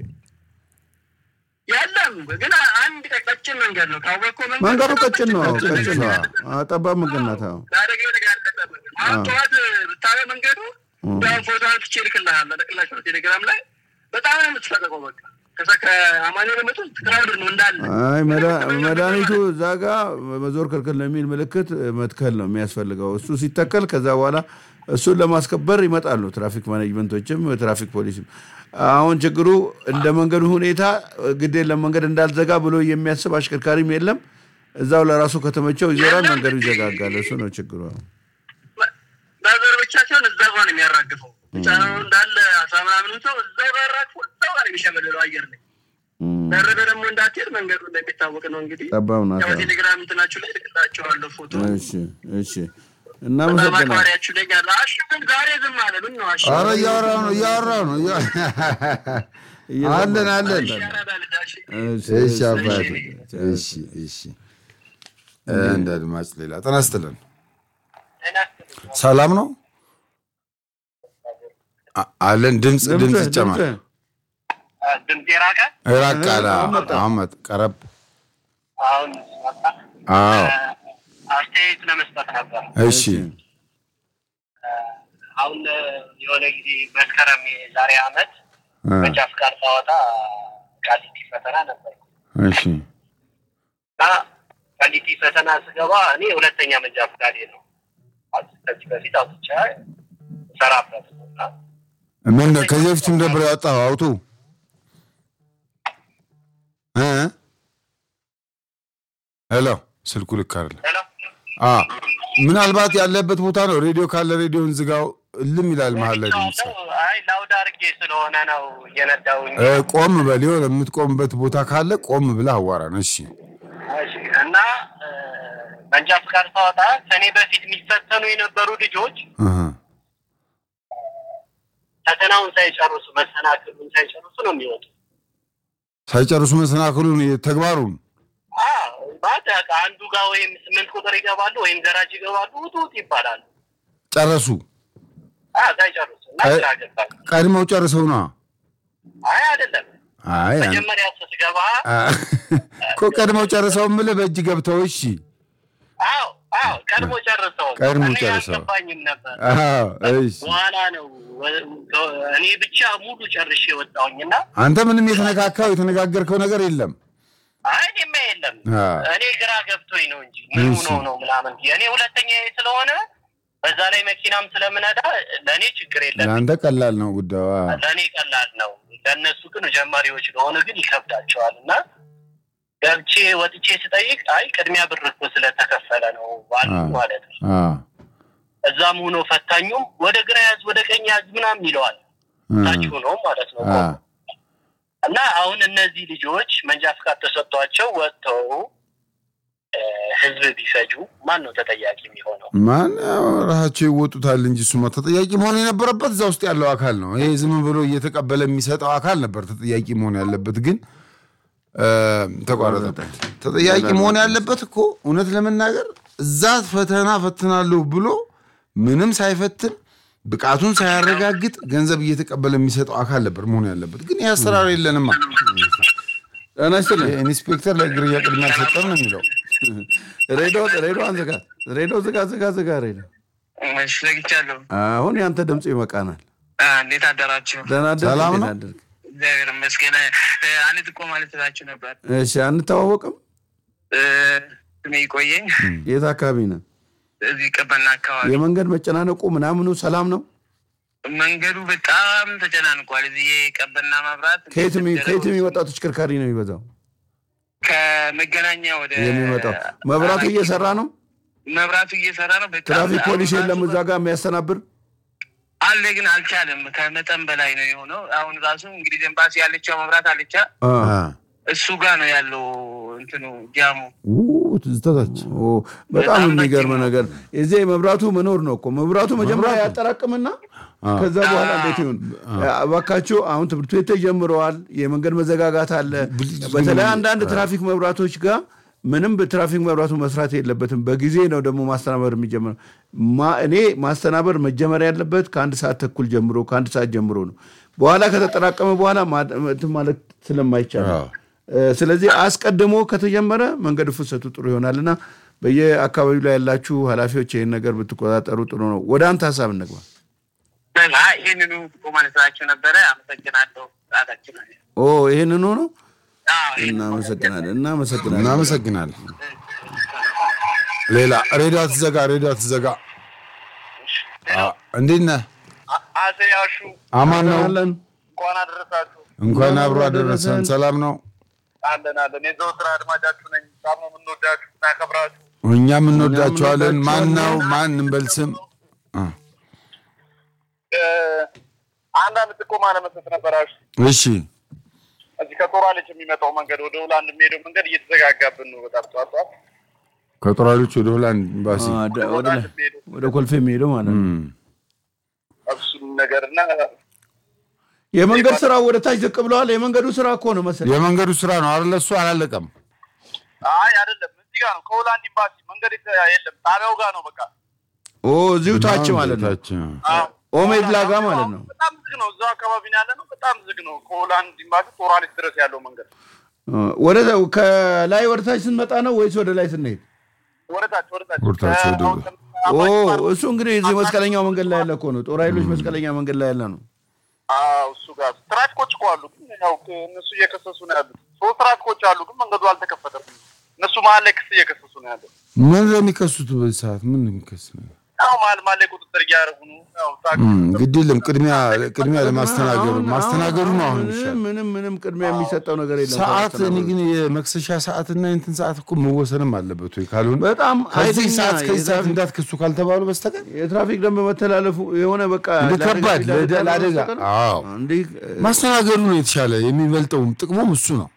Speaker 5: የለም ግን አንድ ቀጭን መንገድ ነው ካወቅከው
Speaker 2: መንገዱ ቀጭን ነው፣
Speaker 1: ቀጭን
Speaker 2: ቀጭን ነው።
Speaker 1: ነው።
Speaker 2: አዎ፣ ጠባብ መንገድ ናት። አዎ።
Speaker 5: ለአደጋ የተጋለጠ መንገድ ነው። አሁን ጠዋት ብታየው መንገዱ እንዳሁን ፎቶ አንስቼ እልክልሃለሁ እልክላቸዋለሁ ቴሌግራም ላይ በጣም ነው የምትሰቀቀው። በቃ ከዛ ከአማኑኤል መጡ ክራውድ ነው እንዳለ
Speaker 2: አይ መዳ- መድኃኒቱ እዛ ጋ መዞር ክልክል ነው የሚል ምልክት መትከል ነው የሚያስፈልገው። እሱ ሲተከል ከዛ በኋላ እሱን ለማስከበር ይመጣሉ ትራፊክ ማኔጅመንቶችም ትራፊክ ፖሊስም። አሁን ችግሩ እንደ መንገዱ ሁኔታ ግድ የለም መንገድ እንዳልዘጋ ብሎ የሚያስብ አሽከርካሪም የለም። እዛው ለራሱ ከተመቸው ይዞራል፣ መንገዱ ይዘጋጋል። እሱ ነው ችግሩ።
Speaker 5: በዘር ብቻ ሲሆን እዛ ጋር ነው የሚያራግፈው። ብቻ ነው እንዳለ አስራ ምናምን ሰው እዛው ጋር አራግፎ እዛው ጋር ነው የሚሸመልለው አየር ላይ ደረበ ደግሞ እንዳትሄድ መንገዱ እንደሚታወቅ ነው እንግዲህ
Speaker 2: ጠባብ ናት።
Speaker 5: ያው ቴሌግራም እንትናችሁ ላይ ልክላቸዋለሁ ፎቶ
Speaker 2: እሺ፣ እሺ። እናመሰግናለን።
Speaker 5: ማክባሪያችሁ ላይ ያለ አሹ ግን ዛሬ ዝም አለ። ምን ነው አሹ?
Speaker 1: ኧረ እያወራሁ ነው እያወራሁ ነው እያ- አለን አለን
Speaker 5: ያራዳ ልጅ አሹ።
Speaker 2: እሺ፣
Speaker 1: እሺ አባቴ እሺ እሺ እንደ አድማጭ ሌላ ጤና ይስጥልን ሰላም ነው አ- አለን ድምፅ ድምፅ
Speaker 2: ድምፅህ፣
Speaker 1: ይጨማል
Speaker 2: ድምፅህ።
Speaker 4: ድምፅ የራቀ
Speaker 1: ራቅ አለ አሁን መጣ ቀረብ
Speaker 4: አሁን መጣ።
Speaker 1: አዎ
Speaker 4: አስተያየት ለመስጠት ነበር።
Speaker 1: እሺ
Speaker 4: አሁን የሆነ ጊዜ መስከረም የዛሬ አመት
Speaker 1: እ፣
Speaker 4: መንጃ ፍቃድ ሳወጣ ቃሊቲ ፈተና ነበር
Speaker 1: እሺ
Speaker 4: እና ቃሊቲ ፈተና ስገባ እኔ ሁለተኛ መንጃ ፍቃዴ ነው። ከዚህ በፊት አውጥቼ ሰራበት እና
Speaker 1: ምን ከዚህ በፊትም ነበር ያወጣው አውጡ እ ሄሎ ስልኩ ልክ አይደለም
Speaker 4: ሄሎ
Speaker 1: አ ምናልባት ያለበት ቦታ ነው ሬዲዮ ካለ ሬዲዮን ዝጋው እልም ይላል መሀል ላይ ድምፅ
Speaker 4: አይ ላውድ አድርጌ ስለሆነ ነው እየነዳውኝ
Speaker 1: እ፣ ቆም በል የሆነ የምትቆምበት ቦታ ካለ ቆም ብለህ አዋራን እሺ
Speaker 4: እሺ። እና እ፣ መንጃ ፍቃድ ሳወጣ ከኔ በፊት የሚፈተኑ የነበሩ ልጆች
Speaker 1: እህ።
Speaker 4: ፈተናውን ሳይጨርሱ መሰናክሉን ሳይጨርሱ ነው የሚወጡ።
Speaker 1: ሳይጨርሱ መሰናክሉን ተግባሩን
Speaker 4: ማለት በቃ አንዱ ጋር ወይም ስምንት ቁጥር ይገባሉ ወይም ገራጅ ይገባሉ፣ ውጡ ውጡ ይባላሉ።
Speaker 1: ጨረሱ
Speaker 4: አዎ፣ ሳይጨርሱ እና
Speaker 1: አይ-
Speaker 4: ግራ ገባኝ።
Speaker 1: ቀድመው ጨርሰው ነዋ
Speaker 4: አይ አይደለም፣
Speaker 1: አይ አን-
Speaker 4: መጀመሪያ ስትገባ
Speaker 1: አ- እኮ ቀድመው ጨርሰው ምልህ በእጅ ገብተው እሺ
Speaker 4: አዎ አዎ ቀድሞ ጨርሰው
Speaker 1: ቀድሞ
Speaker 4: እኔ
Speaker 1: ጨርሰው።
Speaker 4: አልገባኝም ነበር።
Speaker 1: አዎ እሺ
Speaker 4: በኋላ ነው ወ- እኔ ብቻ ሙሉ ጨርሼ ወጣሁኝ እና
Speaker 1: አንተ ምንም የተነካካው የተነጋገርከው ነገር የለም
Speaker 4: አይ እኔማ የለም
Speaker 1: አዎ።
Speaker 4: እኔ ግራ ገብቶኝ ነው እንጂ ምን
Speaker 1: እሺ።
Speaker 4: ሆኖ ነው ምናምን እኔ ሁለተኛ ስለሆነ በዛ ላይ መኪናም ስለምነዳ ለእኔ ችግር የለም
Speaker 1: ለአንተ ቀላል ነው ጉዳዩ አዎ።
Speaker 4: ለእኔ ቀላል ነው ለእነሱ ግን ጀማሪዎች ለሆነ ግን ይከብዳቸዋል እና ገብቼ ወጥቼ ስጠይቅ አይ ቅድሚያ ብር እኮ ስለተከፈለ ነው ባሉ
Speaker 1: አዎ።
Speaker 4: ማለት ነው
Speaker 1: አዎ።
Speaker 4: እዛም ሆኖ ፈታኙም ወደ ግራ ያዝ ወደ ቀኝ ያዝ ምናምን ይለዋል ታች
Speaker 1: እህ።
Speaker 4: ሆኖ ማለት ነው
Speaker 1: አዎ።
Speaker 4: እና አሁን እነዚህ ልጆች መንጃ ፍቃድ ተሰጥቷቸው ወጥተው እ፣ ህዝብ ቢፈጁ ማን ነው ተጠያቂ የሚሆነው?
Speaker 1: ማን ያው ራሳቸው ይወጡታል እንጂ እሱማ ተጠያቂ መሆን የነበረበት እዛ ውስጥ ያለው አካል ነው። ይሄ ዝም ብሎ እየተቀበለ የሚሰጠው አካል ነበር ተጠያቂ መሆን ያለበት። ግን እ፣ ተቋረጠበት። ተጠያቂ መሆን ያለበት እኮ እውነት ለመናገር እዛ ፈተና ፈትናለሁ ብሎ ምንም ሳይፈትን ብቃቱን ሳያረጋግጥ ገንዘብ እየተቀበለ የሚሰጠው አካል ነበር መሆን ያለበት። ግን ይህ አሰራር የለንማ።
Speaker 2: ጤና ይስጥልኝ።
Speaker 1: ኢንስፔክተር ለግርያ ቅድሚያ አልሰጠም ነው የሚለው።
Speaker 2: ሬዲዮ ሬዲዮን ዝጋ፣ ሬዲዮ ዝጋ፣ ዝጋ፣ ዝጋ ሬዲዮ።
Speaker 5: እሺ ዘግቻለሁ።
Speaker 2: አሁን ያንተ ድምፅ ይበቃናል።
Speaker 5: አ፣ እንዴት አደራችሁ?
Speaker 2: ደህና አደርክ?
Speaker 1: ሰላም
Speaker 2: እንዴት
Speaker 1: ነው?
Speaker 2: አደርክ?
Speaker 5: እግዚአብሔር ይመስገን። እ፣ አንድ ጥቆማ ልትላችሁ ነበር።
Speaker 2: እሺ፣ አንተዋወቅም?
Speaker 5: እ፣ ስሜ ይቆየኝ።
Speaker 2: የት አካባቢ ነህ?
Speaker 5: እዚህ ቀበና አካባቢ
Speaker 2: የመንገድ መጨናነቁ ምናምኑ ሰላም ነው?
Speaker 5: መንገዱ በጣም ተጨናንቋል። እዚህ የቀበና መብራት
Speaker 2: ከየት የሚ- ከየት የሚመጣው ተሽከርካሪ ነው የሚበዛው
Speaker 5: ከመገናኛ ወደ
Speaker 2: የሚመጣው? መብራቱ እየሰራ ነው?
Speaker 5: መብራቱ እየሰራ ነው። በጣም
Speaker 2: ትራፊክ
Speaker 5: አሁን
Speaker 2: ፖሊስ
Speaker 5: ራሱ
Speaker 2: የለም እዛ ጋር የሚያስተናብር?
Speaker 5: አለ ግን አልቻለም። ከመጠን በላይ ነው የሆነው። አሁን ራሱ እንግዲህ ኤምባሲ ያለችው መብራት አለቻ
Speaker 2: አ፣
Speaker 1: አ፣
Speaker 5: እሱ ጋር ነው ያለው እንትኑ ዲያሙ
Speaker 1: ው ትዝታታች
Speaker 2: ኦ፣ በጣም
Speaker 5: በጣም
Speaker 2: የሚገርም
Speaker 5: ረጅም ነው።
Speaker 2: ነገር እዚህ መብራቱ መኖር ነው እኮ መብራቱ መጀመሪያ ያጠራቅምና ከዛ በኋላ እንዴት ይሁን እባካችሁ አሁን ትምህርት ቤት ተጀምረዋል የመንገድ መዘጋጋት አለ በተለይ አንዳንድ ትራፊክ መብራቶች ጋር ምንም በትራፊክ መብራቱ መስራት የለበትም በጊዜ ነው ደግሞ ማስተናበር የሚጀምረው ማ- እኔ ማስተናበር መጀመር ያለበት ከአንድ ሰዓት ተኩል ጀምሮ ከአንድ ሰዓት ጀምሮ ነው በኋላ ከተጠራቀመ በኋላ ማ- እንትን ማለት ስለማይቻል ነው።
Speaker 1: አዎ።
Speaker 2: እ፣ ስለዚህ አስቀድሞ ከተጀመረ መንገድ ፍሰቱ ጥሩ ይሆናል እና በየአካባቢው ላይ ያላችሁ ኃላፊዎች ይህን ነገር ብትቆጣጠሩ ጥሩ ነው። ወደ አንተ ሀሳብ እንግባ።
Speaker 5: በቃ ይህንኑ ቆማን ስራቸው ነበረ። አመሰግናለሁ። ሰዓታችን አለ።
Speaker 2: ኦ ይህንኑ ነው።
Speaker 5: አዎ፣ ይህንኑ
Speaker 2: እናመሰግናለን፣ እናመሰግናለን።
Speaker 1: እናመሰግናለን። ሌላ ሬዲዮ አትዘጋ፣ ሬዲዮ አትዘጋ። አ- እንዴት ነህ?
Speaker 5: አ- አቶ ያሹ
Speaker 1: አማን ነው።
Speaker 2: አለን
Speaker 5: እንኳን አደረሳችሁ።
Speaker 1: እንኳን አብሮ አደረሰን። ሰላም ነው።
Speaker 5: አለን አለን። የዘወትር አድማጫችሁ ነኝ። በጣም ነው የምንወዳችሁ እናከብራችሁ።
Speaker 1: እኛም እንወዳቸዋለን። ማን ነው? ማን እንበል ስም? አ፣
Speaker 5: እ፣ አንዳንድ ጥቆማ ለመስጠት ነበራችሁ።
Speaker 1: እሺ
Speaker 5: እዚህ ከጦራለች የሚመጣው መንገድ ወደ ሆላንድ የሚሄደው መንገድ እየተዘጋጋብን ነው። በጣም ጠዋት ጠዋት
Speaker 1: ከጦራሎች ወደ ሆላንድ ኤምባሲ
Speaker 2: አ፣ ደ- ወደ ላይ ወደ ኮልፌ የሚሄደው ማለት ነው።
Speaker 1: እም፣
Speaker 5: እሱም ነገር እና
Speaker 2: የመንገድ ስራ ወደ ታች ዝቅ ብለዋል። የመንገዱ ስራ እኮ ነው መሰለኝ።
Speaker 1: የመንገዱ ስራ ነው አይደለ? እሱ አላለቀም።
Speaker 5: አይ አይደለም፣ እዚህ ጋር ነው ከሆላንድ ኤምባሲ መንገድ የተ- የለም ጣቢያው ጋር ነው በቃ
Speaker 2: ኦ እዚሁ ታች ማለት ነው።
Speaker 1: ታች፣
Speaker 5: አዎ።
Speaker 2: ኦሜድላ ጋር ማለት ነው።
Speaker 5: በጣም ዝግ ነው። እዛው አካባቢ ነው ያለ ነው። በጣም ዝግ ነው። ከሆላንድ ኤምባሲ ጦራሊስ ድረስ ያለው መንገድ
Speaker 2: አ፣ ወደ ከላይ ወደ ታች ስንመጣ ነው ወይስ ወደ ላይ ስንሄድ?
Speaker 5: ወደታች ወደታች
Speaker 1: ወደታች ወደ-
Speaker 5: አሁን
Speaker 2: ኦ
Speaker 5: አባይ
Speaker 2: እሱ እንግዲህ እዚህ መስቀለኛው መንገድ ላይ ያለ እኮ ነው። ጦር ኃይሎች መስቀለኛ መንገድ ላይ ያለ ነው።
Speaker 5: አዎ፣ እሱ ጋር ትራፊኮች እኮ አሉ፣ ግን ያው እነሱ እየከሰሱ ነው ያሉት። ሶስት ትራፊኮች አሉ፣ ግን መንገዱ አልተከፈተም። እነሱ መሀል ላይ ክስ እየከሰሱ ነው ያለው።
Speaker 1: ምን ለሚከሱት በዚህ ሰዓት ምን የሚከስ ነው?
Speaker 5: ያው መሀል መሀል ላይ ቁጥጥር እያደረጉ ነው። ያው ታክሲ
Speaker 1: እም፣ ግድ የለም ቅድሚያ ቅድሚያ ለማስተናገዱ
Speaker 2: አሁን-
Speaker 1: ማስተናገዱ ነው አሁን
Speaker 2: ምንም
Speaker 1: ይሻል
Speaker 2: ምንም ምንም ቅድሚያ የሚሰጠው ነገር የለም።
Speaker 1: ሰዓት እኔ
Speaker 2: ከማስተናገዱ።
Speaker 1: ግን የመክሰሻ ሰዓትና የእንትን ሰዓት እኮ መወሰንም አለበት ወይ ካልሆነ
Speaker 2: በጣም
Speaker 1: ከዚህ
Speaker 2: ኃይለኛ
Speaker 1: ሰዓት ከዚህ ሰዓት
Speaker 2: የትራፊክ-
Speaker 1: እንዳትከሱ ካልተባሉ በስተቀር
Speaker 2: የትራፊክ ደንብ መተላለፉ የሆነ በቃ
Speaker 1: እንደ ከባድ
Speaker 2: ለአደጋ
Speaker 1: ለደ- ለአደጋ
Speaker 2: በስተቀር
Speaker 1: አዎ
Speaker 2: እንዲህ
Speaker 1: ማስተናገዱ ነው የተሻለ የሚበልጠውም ጥቅሙም እሱ ነው።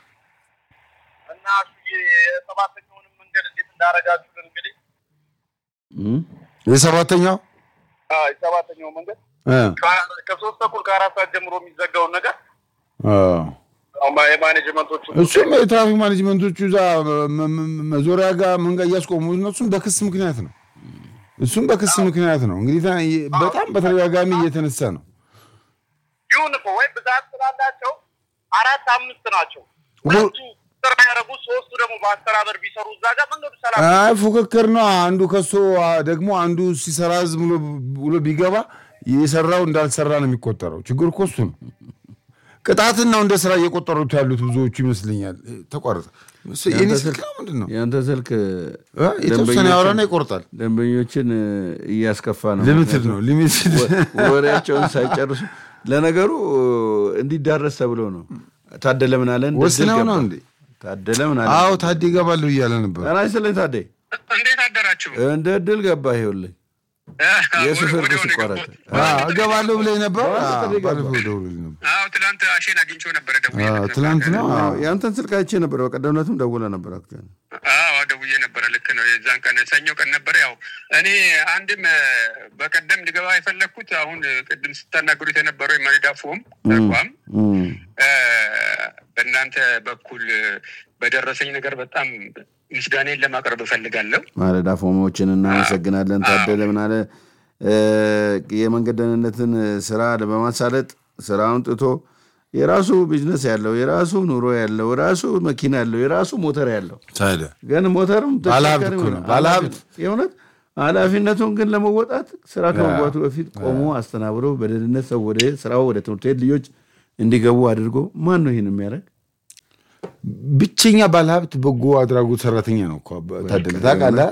Speaker 5: እና እሱ የሰባተኛውንም መንገድ እንዴት እንዳደረጋችሁልን እንግዲህ
Speaker 2: እም፣
Speaker 1: የሰባተኛው
Speaker 5: አዎ፣ የሰባተኛው መንገድ
Speaker 1: እ፣
Speaker 5: ከ- ከሶስት ተኩል ከአራት ሰዓት ጀምሮ የሚዘጋውን ነገር
Speaker 1: አዎ።
Speaker 5: ያው ማ- የማኔጅመንቶቹ
Speaker 1: እሱም የትራፊክ ማኔጅመንቶቹ እዛ መ- መ- መዞሪያ ጋር መንገድ እያስቆሙ እነሱም በክስ ምክንያት ነው። እሱም በክስ ምክንያት ነው እንግዲህ ታ- በጣም በተደጋጋሚ እየተነሳ ነው።
Speaker 5: ይሁን እኮ ወይ ብዛት ስላላቸው አራት አምስት ናቸው።
Speaker 1: ሁሉ-
Speaker 5: ሁለቱ ስራ ያደረጉ ሶስቱ ደግሞ በአስተባበር ቢሰሩ እዛ ጋር መንገዱ ሰላም
Speaker 1: አይ ፉክክር ነው። አንዱ ከሶ አ- ደግሞ አንዱ ሲሰራ ዝም ብሎ ብሎ ቢገባ የሰራው እንዳልሰራ ነው የሚቆጠረው። ችግር እኮ እሱ ነው። ቅጣትን ነው እንደ ስራ እየቆጠሩት ያሉት ብዙዎቹ ይመስለኛል። ተቋረጠ። የኔ ስልክ ነው ምንድን ነው?
Speaker 2: የአንተ ስልክ
Speaker 1: እ? የተወሰነ
Speaker 2: ደንበኞችን-
Speaker 1: ያወራና ይቆርጣል።
Speaker 2: ደንበኞችን እ፣ እያስከፋ ነው።
Speaker 1: ሊሚትድ ነው ሊሚትድ
Speaker 2: ወ- ወሬያቸውን ሳይጨርሱ ለነገሩ እ፣ እንዲዳረስ ተብሎ ነው። ታደለ ምን አለ? እንደ
Speaker 1: ወስነው
Speaker 2: ድል
Speaker 1: ነው
Speaker 2: ገባ።
Speaker 1: እንዴ?
Speaker 2: ታደለ ምን አለ?
Speaker 1: አዎ ታዴ ይገባለሁ እያለ ነበር።
Speaker 2: ጤና ይስጥልኝ ታዴ።
Speaker 5: እንዴት አደራችሁ?
Speaker 2: እንደ ድል ገባ። ይኸውልህ የሹፌር ክስ ይቋረጥ።
Speaker 1: አዎ፣ እገባለሁ ብለኝ ነበር።
Speaker 2: ባለፈው
Speaker 1: አዎ፣
Speaker 2: ጥሪ ገባ።
Speaker 1: ባለፈው ደውሎልኝ ነበር።
Speaker 5: አዎ ትናንት አሼን አግኝቼው ነበረ ደውዬ
Speaker 1: አዎ፣ ትናንት ነው። አዎ።
Speaker 2: የአንተን ስልክ አይቼ ነበር። በቀደም ዕለትም ደውለህ ነበር። አክቹዋሊ
Speaker 5: አዎ ደውዬ ነበረ። ልክ ነው። የዛን ቀን ሰኞ ቀን ነበረ። ያው እኔ አንድም እ፣ በቀደም ልገባ የፈለግኩት አሁን እ፣ ቅድም ስታናገሩት የነበረው የመሪዳፎም ተቋም
Speaker 2: እም፣
Speaker 5: እ፣ በእናንተ በኩል እ፣ በደረሰኝ ነገር በጣም ምስጋኔን ለማቅረብ እፈልጋለሁ።
Speaker 2: ማለዳ ፎሞችን እናመሰግናለን። ታደለ ምን አለ? እ፣ የመንገድ ደህንነትን ስራ በማሳለጥ ስራውን ጥቶ የራሱ ቢዝነስ ያለው የራሱ ኑሮ ያለው የራሱ መኪና ያለው የራሱ ሞተር ያለው
Speaker 1: ታዲያ
Speaker 2: ግን ሞተርም
Speaker 1: ባለሀብት
Speaker 2: ተሽከርካሪም
Speaker 1: እኮ ነው፣
Speaker 2: ነው።
Speaker 1: ባለሀብት።
Speaker 2: የእውነት ኃላፊነቱን ግን ለመወጣት ስራ ከመግባቱ በፊት ቆሞ አስተናብሮ በደህንነት ሰው ወደ ስራው ወደ ትምህርት ቤት ልጆች እንዲገቡ አድርጎ ማን ነው ይህን የሚያደርግ?
Speaker 1: ብቸኛ ባለሀብት በጎ አድራጎት ሰራተኛ ነው እኮ ታደለ ታውቃለህ።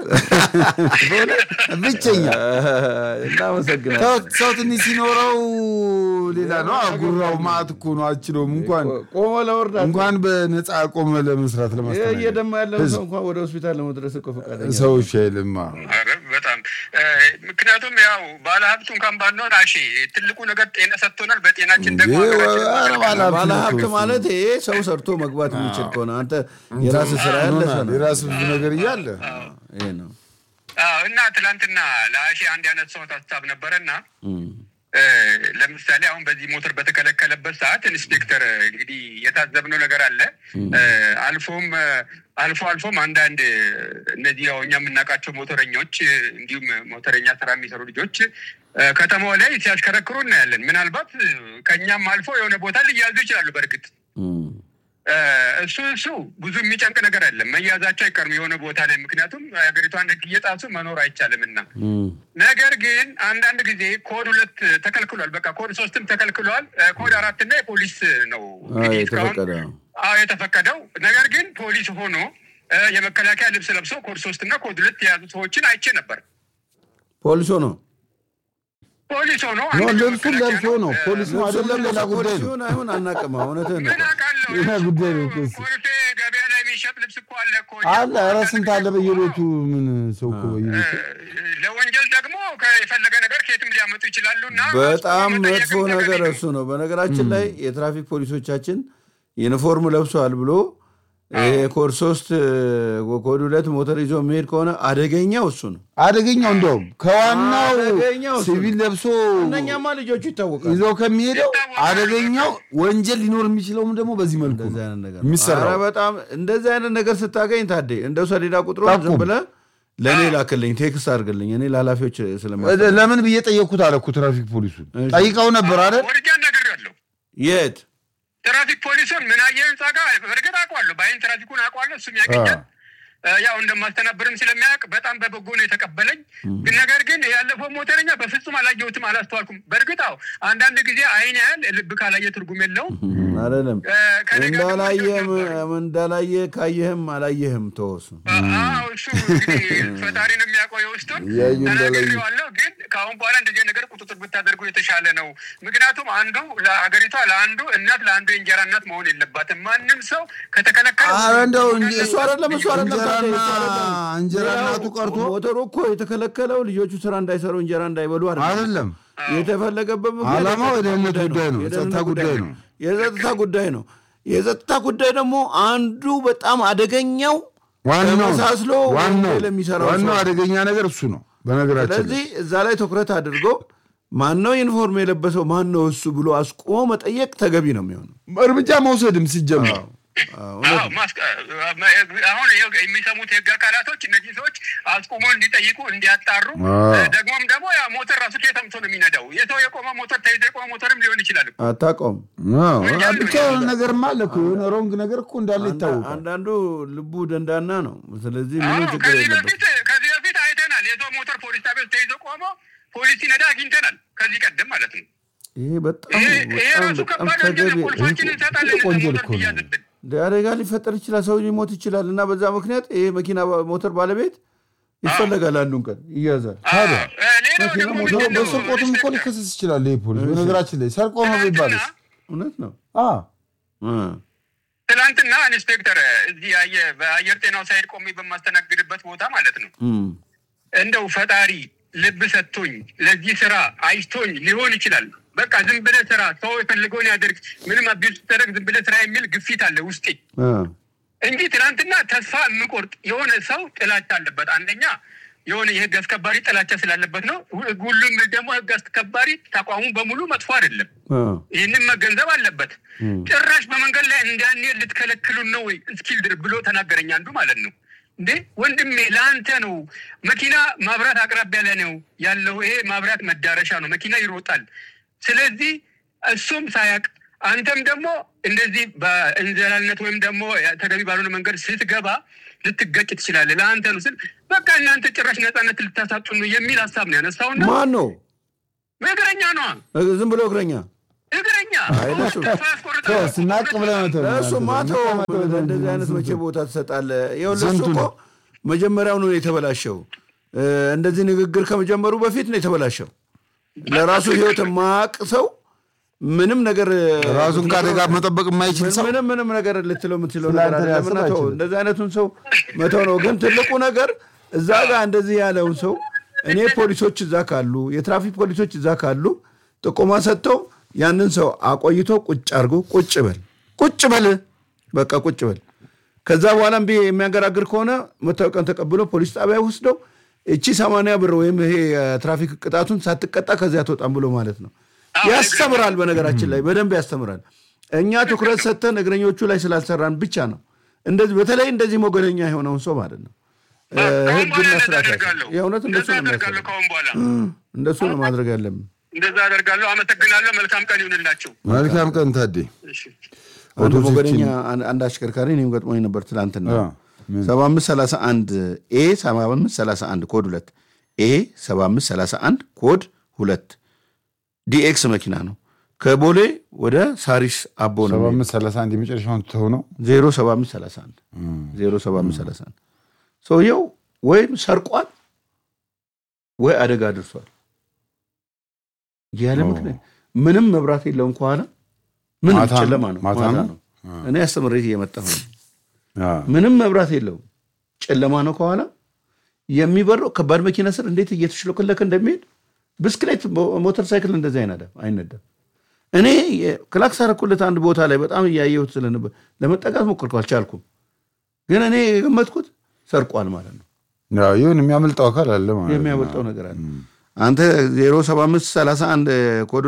Speaker 1: ብቸኛ
Speaker 2: እናመሰግናለን።
Speaker 1: ሰው ሰው ትንሽ ሲኖረው ሌላ ነው። ጉራው ማዕት እኮ ነው። አችለውም እንኳን
Speaker 2: ቆሞ ለመርዳት
Speaker 1: እንኳን በነፃ ቆመ ለመስራት
Speaker 2: ይሄ
Speaker 1: ለማስተናገድ
Speaker 2: እየደማ ያለው ሰው እንኳን ወደ ሆስፒታል ለመድረስ እኮ ፈቃደኛ
Speaker 1: ሰዎች አይልማ።
Speaker 5: ኧረ በጣም እ፣
Speaker 6: ምክንያቱም ያው ባለሀብቱ እንኳን ባንሆን አሺ ትልቁ ነገር ጤና ሰጥቶናል። በጤናችን ደግሞ
Speaker 1: እንዴ፣
Speaker 6: ሀገራችን
Speaker 1: ኧረ ባለሀብት
Speaker 2: ባለ
Speaker 1: ነው
Speaker 2: ሀብት
Speaker 1: እኮ
Speaker 2: ማለት ይሄ ሰው ሰርቶ መግባት የሚችል ከሆነ አንተ የራስ ስራ ያለ ሰው ነው።
Speaker 1: የራስ ብዙ ነገር እያለ
Speaker 2: ይሄ ነው።
Speaker 6: አዎ። እና ትላንትና ለአሺ አንድ ያነሳሁት ሀሳብ ነበረና
Speaker 2: እም።
Speaker 6: እ፣ ለምሳሌ አሁን በዚህ ሞተር በተከለከለበት ሰዓት ኢንስፔክተር እንግዲህ የታዘብነው ነገር አለ። እ፣ አልፎም እ፣ አልፎ አልፎም አንዳንድ እ፣ እነዚህ ያው እኛ የምናውቃቸው ሞተረኞች እ፣ እንዲሁም ሞተረኛ ስራ የሚሰሩ ልጆች እ፣ ከተማው ላይ ሲያሽከረክሩ እናያለን። ምናልባት እ፣ ከእኛም አልፎ የሆነ ቦታ ሊያዙ ይችላሉ። በእርግጥ
Speaker 2: እም።
Speaker 6: እ፣ እሱ እሱ ብዙ የሚጨንቅ ነገር አይደለም። መያዛቸው አይቀርም የሆነ ቦታ ላይ ምክንያቱም ሀገሪቷን ሕግ እየጣሱ መኖር አይቻልምና
Speaker 2: እም።
Speaker 6: ነገር ግን አንዳንድ ጊዜ ኮድ ሁለት ተከልክሏል። በቃ ኮድ ሶስትም ተከልክሏል። እ፣ ኮድ አራት እና የፖሊስ ነው
Speaker 2: አዎ፣
Speaker 6: እንግዲህ እስካሁን
Speaker 2: የተፈቀደ ነው።
Speaker 6: አዎ የተፈቀደው። ነገር ግን ፖሊስ ሆኖ እ፣ የመከላከያ ልብስ ለብሰው ኮድ ሶስት እና ኮድ ሁለት የያዙ ሰዎችን አይቼ ነበር።
Speaker 2: ፖሊሶ ነው
Speaker 6: ፖሊስ ሆኖ
Speaker 1: ኖ
Speaker 6: አንደኛው
Speaker 1: ልብሱን
Speaker 6: መከላከያ
Speaker 1: ለብሶ ነው
Speaker 6: እ፣
Speaker 1: ፖሊስ ነው
Speaker 2: ልብሱን
Speaker 1: አይደለም ሌላ
Speaker 2: ለብሶ
Speaker 1: ጉዳይ
Speaker 2: ፖሊስ
Speaker 1: ነው
Speaker 2: ይሁን አይሁን አናውቅም። እውነትህን ነው።
Speaker 6: ምን አውቃለሁ
Speaker 1: ሌላ
Speaker 6: እሱ
Speaker 1: ጉዳይ ነው
Speaker 6: እኮ
Speaker 1: እኮ እሱ።
Speaker 6: ኮልፌ ገበያ ላይ የሚሸጥ ልብስ እኮ አለ እኮ
Speaker 1: አለ ኧረ ስንት አለ በየቤቱ ምን ሰው እኮ በየቤቱ
Speaker 6: ለወንጀል ደግሞ የፈለገ ነገር ከየትም ሊያመጡ ይችላሉ እና
Speaker 2: በጣም
Speaker 6: መጠየቅም
Speaker 2: መጥፎ
Speaker 6: ተገቢ
Speaker 2: ነገር
Speaker 6: ነው።
Speaker 2: እሱ ነው። በነገራችን ላይ የትራፊክ ፖሊሶቻችን ዩኒፎርም ለብሰዋል ብሎ ይሄ ኮድ ሶስት ኮድ ሁለት ሞተር ይዞ የሚሄድ ከሆነ አደገኛው እሱ ነው።
Speaker 1: አደገኛው እንደውም ከዋናው
Speaker 2: አደገኛው እሱ
Speaker 1: ሲቪል
Speaker 2: ነው።
Speaker 1: ለብሶ
Speaker 2: እነኛማ ልጆቹ ይታወቃሉ።
Speaker 1: ይዘው ከሚሄደው አደገኛው ወንጀል ሊኖር የሚችለውም ደግሞ በዚህ መልኩ
Speaker 2: እንደዚህ
Speaker 1: ነው
Speaker 2: አይነት ነገር ነው።
Speaker 1: የሚሰራው።
Speaker 2: ኧረ በጣም እንደዚህ አይነት ነገር ስታገኝ ታዴ እንደው ሰሌዳ ቁጥሩን ዝም
Speaker 1: ጠቁም።
Speaker 2: ብለህ ለእኔ ላክልኝ፣ ቴክስት አድርግልኝ። እኔ ለኃላፊዎች ስለማ
Speaker 1: ለምን ብዬ ጠየቅኩት አለ እኮ ትራፊክ ፖሊሱን
Speaker 2: እሺ።
Speaker 1: ጠይቀው ነበር አይደል?
Speaker 6: ወርጃ ነግሬያለሁ።
Speaker 2: የት
Speaker 6: ትራፊክ ፖሊሱን ምን አየህ ህንጻ ጋር በእርግጥ አውቀዋለሁ። በአይን ትራፊኩን አውቀዋለሁ። እሱም ያገኛል። ያው እንደማስተናብርም ስለሚያውቅ በጣም በበጎ ነው የተቀበለኝ። ግን ነገር ግን ያለፈው ሞተረኛ በፍጹም አላየሁትም፣ አላስተዋልኩም። በእርግጥ አዎ አንዳንድ ጊዜ አይን ያህል ልብ ካላየ ትርጉም የለውም።
Speaker 2: አይደለም
Speaker 6: እ፣ ከእኔ ጋር ደግሞ
Speaker 2: እንዳላየ
Speaker 6: ነበሩ።
Speaker 2: እንዳላየ ካየህም አላየህም ተወሱ።
Speaker 6: አዎ እሱ እንግዲህ ፈጣሪ ነው የሚያውቀው የውስጡን
Speaker 1: እያዩ እንዳላዩ።
Speaker 6: ተናግሬዋለሁ። ግን ከአሁን በኋላ እንደዚህ አይነት ነገር ቁጥጥር ብታደርጉ የተሻለ ነው። ምክንያቱም አንዱ ለሀገሪቷ ለአንዱ እናት ለአንዱ የእንጀራ እናት መሆን የለባትም። ማንም ሰው ከተከለከለ
Speaker 1: ኧረ እንደው እንጂ
Speaker 2: እሱ አይደለም እሱ አይደለም
Speaker 1: እንጀራና
Speaker 2: ታዲያ እሱ አይደለም።
Speaker 1: እንጀራ
Speaker 2: ሌላው
Speaker 1: እናቱ ቀርቶ
Speaker 2: ሞተሩ እኮ የተከለከለው ልጆቹ ስራ እንዳይሰሩ እንጀራ እንዳይበሉ አይደለም።
Speaker 1: አይደለም
Speaker 2: የተፈለገበት ምክንያት
Speaker 1: ዓላማው
Speaker 2: የጸጥታ
Speaker 1: የደህንነት ጉዳይ ነው።
Speaker 2: የደህንነት
Speaker 1: የጸጥታ ጉዳይ ነው።
Speaker 2: የጸጥታ ጉዳይ ነው። የጸጥታ ጉዳይ ደግሞ አንዱ በጣም አደገኛው
Speaker 1: ዋናው
Speaker 2: ተመሳስሎ
Speaker 1: ዋናው
Speaker 2: ወንጀል የሚሰራው
Speaker 1: ዋናው
Speaker 2: ሰው።
Speaker 1: አደገኛ ነገር እሱ ነው። በነገራችን ላይ
Speaker 2: ስለዚህ እዛ ላይ ትኩረት አድርጎ ማነው ዩኒፎርም የለበሰው ማነው እሱ ብሎ አስቆሞ መጠየቅ ተገቢ ነው የሚሆነው።
Speaker 1: እርምጃ መውሰድም ሲጀምር
Speaker 2: አዎ፣
Speaker 6: አዎ፣ ማስቀ- አሁን ይኸው የሚሰሙት የህግ አካላቶች እነዚህ ሰዎች አስቁሞ እንዲጠይቁ እንዲያጣሩ፣
Speaker 1: አዎ።
Speaker 6: ደግሞም ደግሞ ያ ሞተር ራሱ ከየተምቶ ነው የሚነዳው። የሰው የቆመ ሞተር ተይዞ የቆመ ሞተርም ሊሆን ይችላል።
Speaker 2: አታውቀውም።
Speaker 1: አዎ፣ ብቻ የሆነ ነገርማ አለ እኮ የሆነ ሮንግ ነገር እኮ እንዳለ ይታወቃል።
Speaker 2: አንዳንዱ ልቡ ደንዳና ነው። ስለዚህ ምንም
Speaker 6: አዎ፣
Speaker 2: ችግር
Speaker 6: ከዚህ
Speaker 2: የለበት።
Speaker 6: በፊት ከዚህ በፊት አይተናል። የሰው ሞተር ፖሊስ ጣቢያ ውስጥ ተይዞ ቆሞ ፖሊስ ሲነዳ አግኝተናል። ከዚህ ቀደም ማለት ነው።
Speaker 2: ይሄ በጣም
Speaker 6: ይሄ ይሄ
Speaker 2: በጣም
Speaker 6: ራሱ
Speaker 2: በጣም
Speaker 6: ከባድ ወንጀል ነው።
Speaker 2: ተገቢ
Speaker 6: ቁልፋችንን እንሰጣለን
Speaker 1: ትልቅ ወንጀል
Speaker 6: ሞተር
Speaker 1: እኮ ነው።
Speaker 6: ትያዝብን።
Speaker 2: አደጋ ሊፈጠር ይችላል። ሰው ሊሞት ይችላል። እና በዛ ምክንያት ይሄ መኪና ሞተር ባለቤት ይፈለጋል። አንዱን ቀን ይያዛል።
Speaker 1: ታዲያ
Speaker 6: እ፣ ሌላው
Speaker 2: መኪና
Speaker 6: ደግሞ
Speaker 2: ሞተር
Speaker 6: ምንድን ነው?
Speaker 1: በስርቆትም እኮ ሊከሰስ ይችላል ይሄ ፖሊስ። በነገራችን ላይ ሰርቆ ነው ቢባልስ?
Speaker 2: እውነት ነው።
Speaker 1: አዎ
Speaker 2: እ።
Speaker 6: ትናንትና ኢንስፔክተር እዚህ አየ- በአየር ጤናው ሳይድ ቆሜ በማስተናግድበት ቦታ ማለት ነው
Speaker 2: እም።
Speaker 6: እንደው ፈጣሪ ልብ ሰጥቶኝ ለዚህ ስራ አይቶኝ ሊሆን ይችላል። በቃ ዝም ብለህ ስራ፣ ሰው የፈልገውን ያደርግ፣ ምንም አቢዩዝ ስታደርግ ዝም ብለህ ስራ የሚል ግፊት አለ ውስጤ
Speaker 2: እ።
Speaker 6: እንጂ ትናንትና ተስፋ የምቆርጥ የሆነ ሰው ጥላቻ አለበት። አንደኛ የሆነ የህግ አስከባሪ ጥላቻ ስላለበት ነው። ሁ- ሁሉም ደግሞ ህግ አስከባሪ ተቋሙ በሙሉ መጥፎ አይደለም።
Speaker 2: እ።
Speaker 6: ይህንን መገንዘብ አለበት። ጭራሽ በመንገድ ላይ እንዳንሄድ ልትከለክሉን ነው ወይ እስኪል ድር ብሎ ተናገረኝ አንዱ ማለት ነው። እንዴ ወንድሜ ለአንተ ነው መኪና ማብራት አቅራቢያ ላይ ነው ያለው። ይሄ ማብራት መዳረሻ ነው፣ መኪና ይሮጣል። ስለዚህ እሱም ሳያቅ አንተም ደግሞ እንደዚህ በእንዘላልነት ወይም ደግሞ ተገቢ ባልሆነ መንገድ ስትገባ ልትገጭ ትችላለህ። ለአንተ ነው ስል በቃ እናንተ ጭራሽ ነፃነት ልታሳጡ ነው የሚል ሀሳብ ነው ያነሳውና
Speaker 2: ማን ነው?
Speaker 6: እግረኛ ነዋ
Speaker 2: እ፣ ዝም ብሎ እግረኛ
Speaker 6: እግረኛ
Speaker 2: አይ፣ ለሱ-
Speaker 6: ተስፋ ያስቆርጣል።
Speaker 1: ተው፣ ስናቅ ብለህ ነው ተው።
Speaker 2: እሱ ማቶ እንደዚህ አይነት መቼ ቦታ ትሰጣለህ? ይኸውልህ እሱ
Speaker 1: ስንቱ
Speaker 2: እኮ
Speaker 1: ነው?
Speaker 2: መጀመሪያውኑ ነው የተበላሸው። እ፣ እንደዚህ ንግግር ከመጀመሩ በፊት ነው የተበላሸው። ለራሱ ህይወት የማያውቅ ሰው ምንም ነገር
Speaker 1: ራሱን ከአደጋ መጠበቅ የማይችል ሰው
Speaker 2: ምንም ምንም ነገር ልትለው የምትችለው
Speaker 1: ስለ
Speaker 2: ነገር
Speaker 1: አንተ
Speaker 2: አይደለም። እና
Speaker 1: ሊያስብ
Speaker 2: ተው፣
Speaker 1: አይችልም።
Speaker 2: እንደዚህ አይነቱን ሰው መተው ነው። ግን ትልቁ ነገር እዛ ጋር እንደዚህ ያለውን ሰው እኔ ፖሊሶች እዛ ካሉ የትራፊክ ፖሊሶች እዛ ካሉ ጥቆማ ሰጥተው ያንን ሰው አቆይቶ ቁጭ አድርጎ ቁጭ በል ቁጭ በል በቃ ቁጭ በል። ከዛ በኋላ እምቢ የሚያንገራግር ከሆነ መታወቂያን ተቀብሎ ፖሊስ ጣቢያ ወስደው እቺ ሰማንያ ብር ወይም ይሄ የትራፊክ ቅጣቱን ሳትቀጣ ከዚያ አትወጣም ብሎ ማለት ነው። ያስተምራል። በነገራችን ላይ በደንብ ያስተምራል። እኛ ትኩረት ሰጥተን እግረኞቹ ላይ ስላልሰራን ብቻ ነው እንደዚህ በተለይ እንደዚህ ሞገደኛ የሆነውን ሰው ማለት ነው
Speaker 6: ከአሁን በኋላ
Speaker 2: ህግና
Speaker 6: እንደዛ
Speaker 2: ስርዓት
Speaker 6: አደርጋለሁ።
Speaker 2: የእውነት እንደሱ
Speaker 6: እንደዛ
Speaker 2: ነው
Speaker 6: አደርጋለሁ።
Speaker 2: የሚያስፈልገው።
Speaker 6: ከአሁን በኋላ
Speaker 2: እንደሱ ነው ማድረግ ያለብን።
Speaker 6: እንደዛ አደርጋለሁ። አመሰግናለሁ። መልካም ቀን ይሁንላቸው።
Speaker 1: መልካም ቀን ታዴ።
Speaker 6: እሺ።
Speaker 2: አንድ
Speaker 1: አውቶቡሶችን-
Speaker 2: ሞገደኛ አንድ አንድ አሽከርካሪ እኔም ገጥሞኝ ነበር ትላንትና
Speaker 1: አ፣ ምን?
Speaker 2: ሰባ አምስት ሰላሳ አንድ ኤ ሰባ አምስት ሰላሳ አንድ ኮድ ሁለት ኤ ሰባ አምስት ሰላሳ አንድ ኮድ ሁለት ዲኤክስ መኪና ነው ከቦሌ ወደ ሳሪስ አቦ ነው
Speaker 1: ሰባ አምስት ሰላሳ አንድ የመጨረሻውን ትተው ነው
Speaker 2: ዜሮ ሰባ አምስት ሰላሳ አንድ ዜሮ ሰባ አምስት ሰላሳ አንድ ሰውየው ወይም ሰርቋል ወይ አደጋ አድርሷል ያለ
Speaker 1: ኦ።
Speaker 2: ምክንያት ምንም መብራት የለውም ከኋላ ምንም
Speaker 1: ማታ ነው?
Speaker 2: ጨለማ ነው
Speaker 1: ማታ
Speaker 2: ማታ
Speaker 1: ነው?
Speaker 2: ነው እኔ አስተምሬት እየመጣሁ ነው
Speaker 1: አ፣
Speaker 2: ምንም መብራት የለውም ጨለማ ነው ከኋላ የሚበረው ከባድ መኪና ስር እንዴት እየተሽለከለከ እንደሚሄድ ብስክሌት ሞተር ሳይክል እንደዚህ አይነዳም አይነዳም እኔ የ- ክላክስ አደረኩለት አንድ ቦታ ላይ በጣም እያየሁት ስለነበር ለመጠጋት ሞክርኩ አልቻልኩም ግን እኔ የገመትኩት ሰርቋል ማለት ነው
Speaker 1: ያው ይሁን የሚያመልጠው አካል አለ ማለት ነው።
Speaker 2: የሚያመልጠው ነገር አለ አንተ 075 31 ኮድ